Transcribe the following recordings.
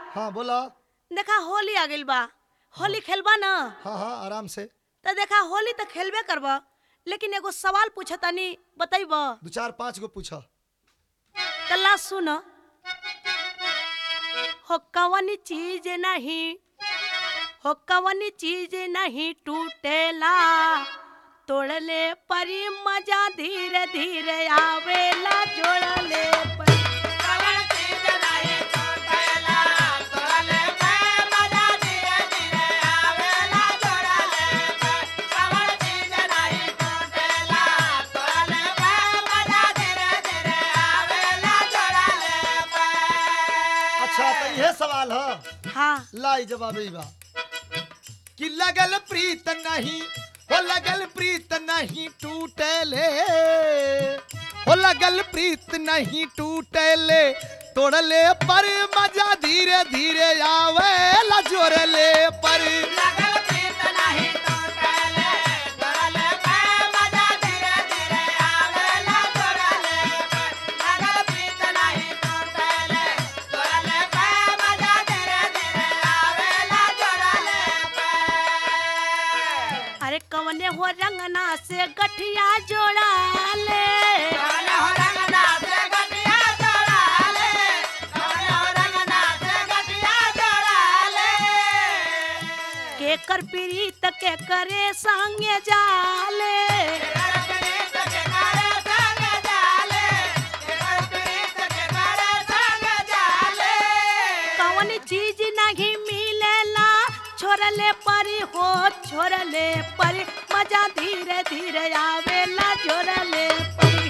हाँ बोला देखा होली आ गइल बा होली खेलबा ना हाँ हाँ आराम से तो देखा होली तो खेलबे करबा लेकिन एगो सवाल पूछतानी बतैब दो चार पाँच गो पूछा तल्ला सुन हो कवन चीज नहीं हो कवन चीज नहीं टूटेला तोड़ले परी मजा धीरे धीरे आवेला जोड़ले परी अच्छा तो यह सवाल है हाँ लाई जवाब ई बा कि लगल प्रीत नहीं हो लगल प्रीत नहीं टूटेले हो लगल प्रीत नहीं टूटेले तोड़ले पर मजा धीरे धीरे आवे ला जोड़ले पर अरे कवने हो रंगना से गठिया जोड़ा ले के कर प्रीत के करे संगे जाले कवन चीज नहीं मिलेला छोड़ले परी हो छोड़ले परी मजा धीरे धीरे आवेला जोड़ले परी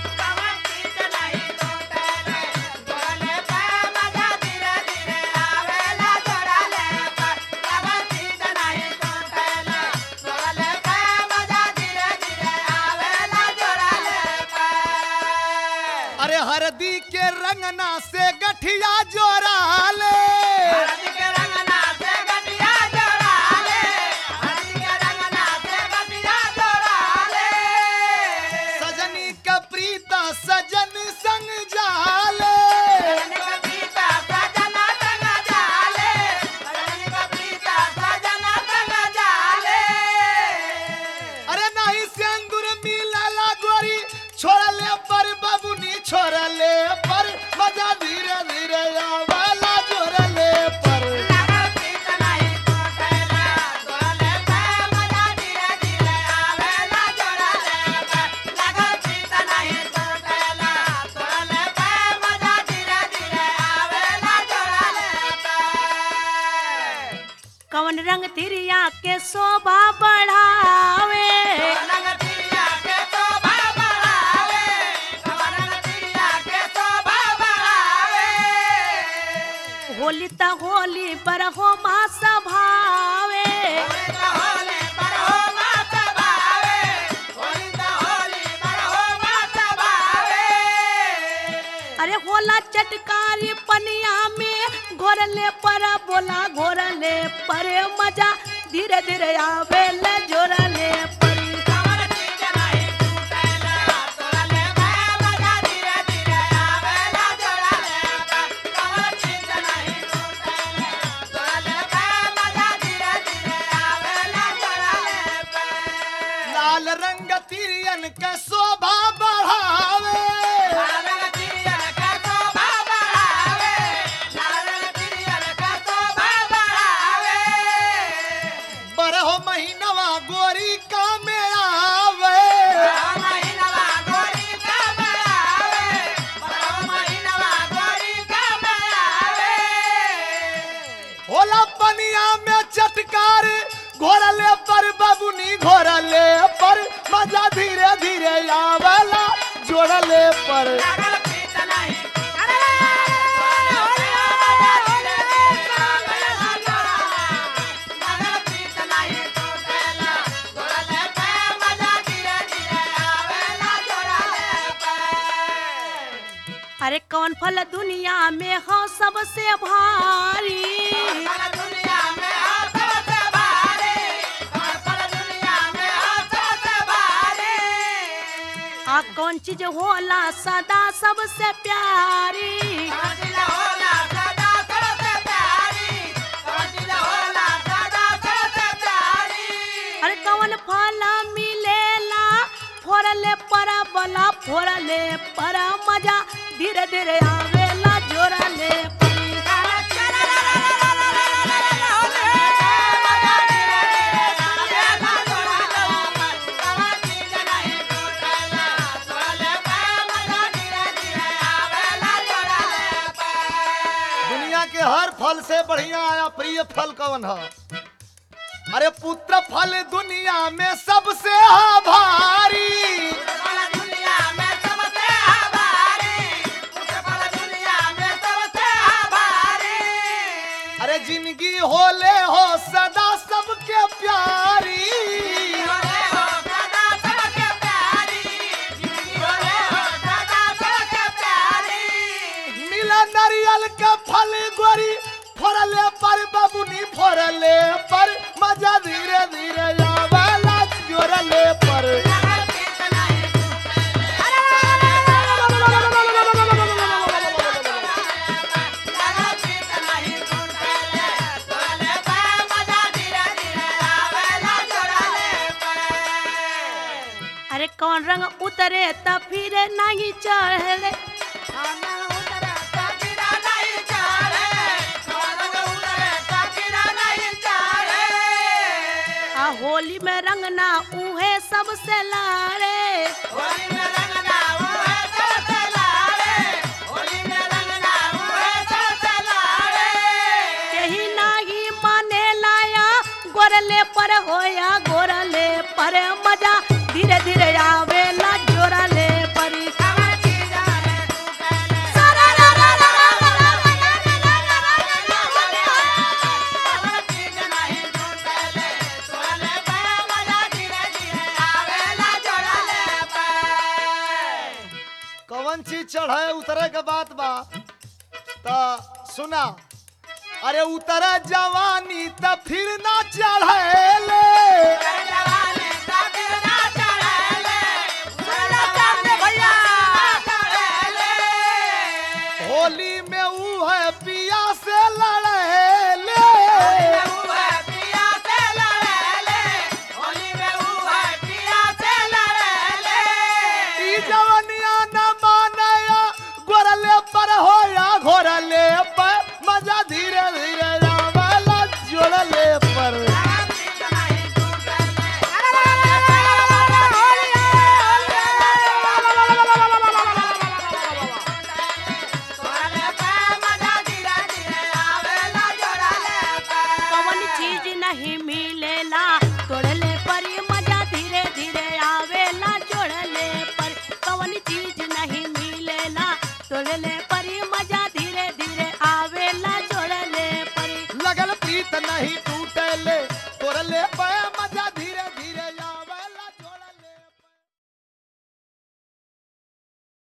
अरे हरदी के रंगना से गठिया जोड़ाले सजनी का प्रीता सजन संग जाले अरे नहीं सिंदूर मिलाला गोरी छोड़ले पर बबुनी छोड़ले पर मजा धीरे धीरे आवाला जोड़ले पर कवन रंग तिरिया के शोभा बढ़ावे होली त होली पर हो मा सभावे अरे होला चटकारी पनिया में घोरले पर बोला घोरले पर मजा धीरे धीरे आवेले जोरले परी लाल रंग तिरियन के शोभा बढ़ावे बरहो महीनवा गोरी का में आवे होला पनिया में चटकार घोरले पर बबुनी घोरले पर मजा धीरे धीरे आवेला जोड़ले पर अरे कौन फल दुनिया में हो सबसे भारी आ कौन चीज होला सदा सबसे प्यारी जोड़ले पर मजा धीरे धीरे आवेला जोड़ले पर दुनिया के हर फल से बढ़िया आया प्रिय फल कौन है अरे पुत्र फल दुनिया में सबसे भारी अरे जिंदगी होले हो सदा सबके प्यारी मिला नारियल का फल गोरी फोड़ले पर बबुनी फोड़ले पर मजा धीरे धीरे आवेला जोड़ले पर अरे कौन रंग उतरे त फिर नहीं चढ़ले आ होली में रंग ना उहे सबसे लारे केही नाही माने लाया गोरले पर होया गोरले पर मजा धीरे धीरे आवेला जोरले परी कौन चीज चढ़े उतरे के बात बा त सुना अरे उतरे जवानी त फिर ना चढ़ेले होली में ऊ है पिया से लड़ेले ई जवनिया न मानया गोरले पर होया घोरले पर मजा धीरे धीरे आवेला जोड़ले पर कवन चीज नहीं मिलेला